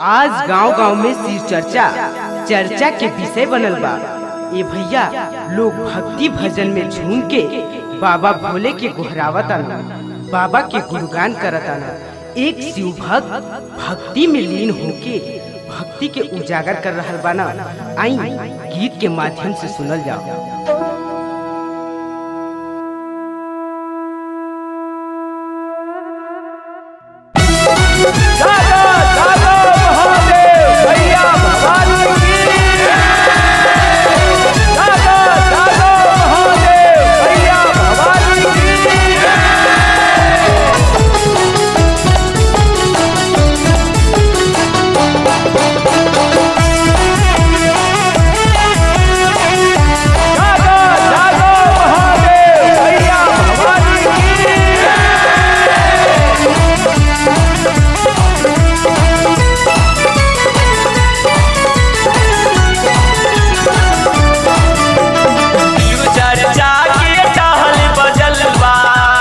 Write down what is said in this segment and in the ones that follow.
आज गांव गांव में सिर चर्चा चर्चा के विषय बनल बा ए भैया लोग भक्ति भजन में झूम के बाबा भोले के गोहरावताना बाबा के गुणगान करताना एक शिव भक्त भक्ति में लीन होके भक्ति के उजागर कर रहल बाना आई गीत के माध्यम से सुनल जाओ जागो जागो महादेव भैया भवानी की जागो जागो महादेव भैया भवानी की जागो जागो महादेव भैया भवानी की चर्चा के टहल बजल बा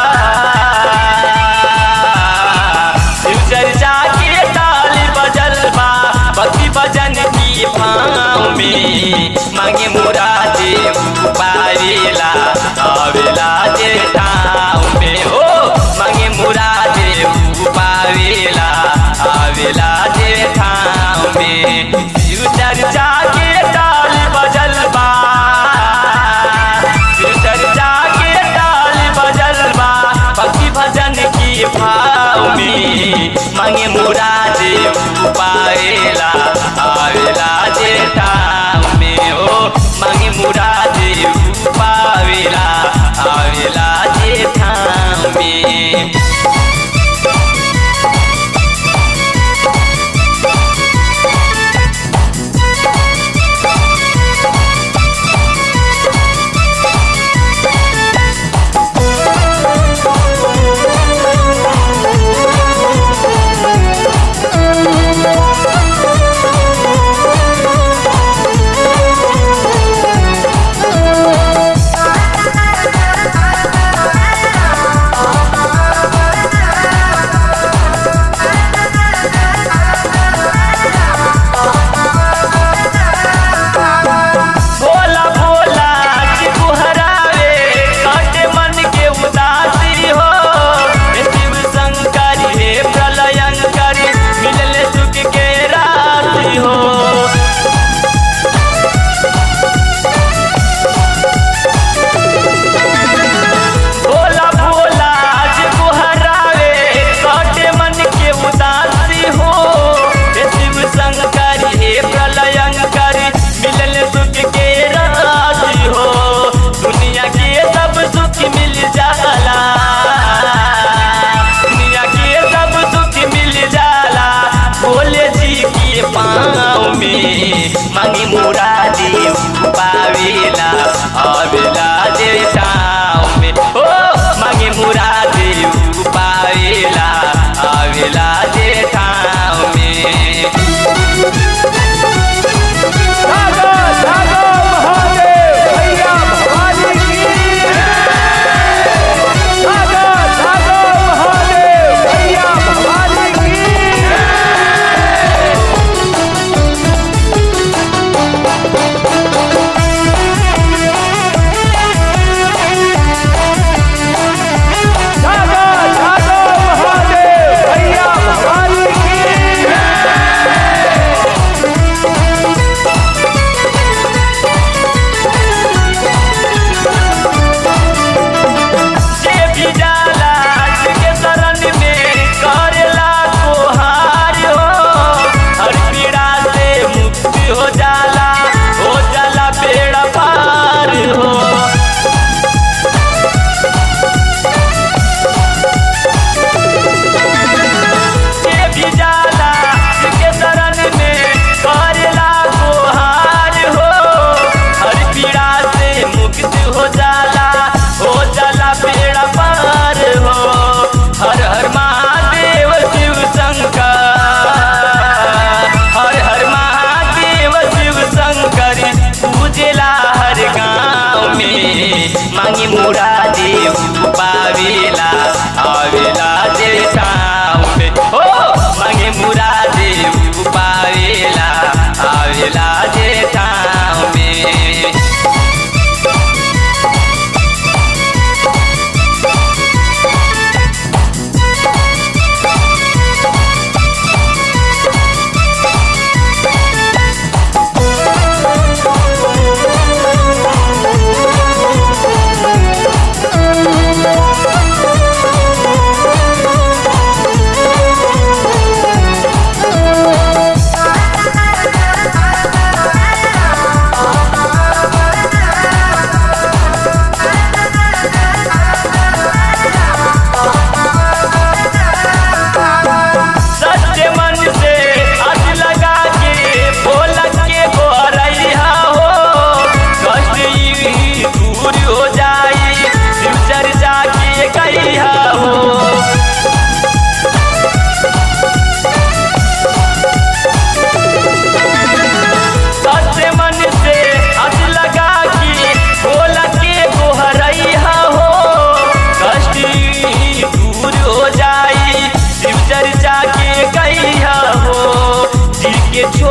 शिव चर्चा के टहल बजल बा भक्ति भजन की भाव में मांगे मुरादे पारेला आवेला जे ठाव में हो मांगे मुरादे पावेला आवेला जे ठाव में शिव चर्चा के टाल बजल बा शिव चर्चा के टाल बजल बा भक्ति भजन की भाव में मांगे मुरादे पाएला आवेला जे ठाव में हो मांगे मुरादे पावेला आवेला जे ठाव में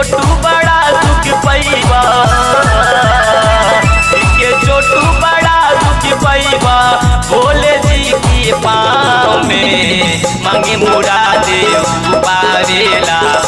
छोटू बड़ा दुख पैबा दिल के छोटू बड़ा दुख पैबा भोले जी के पाँव में मांगे मुरादे पावेला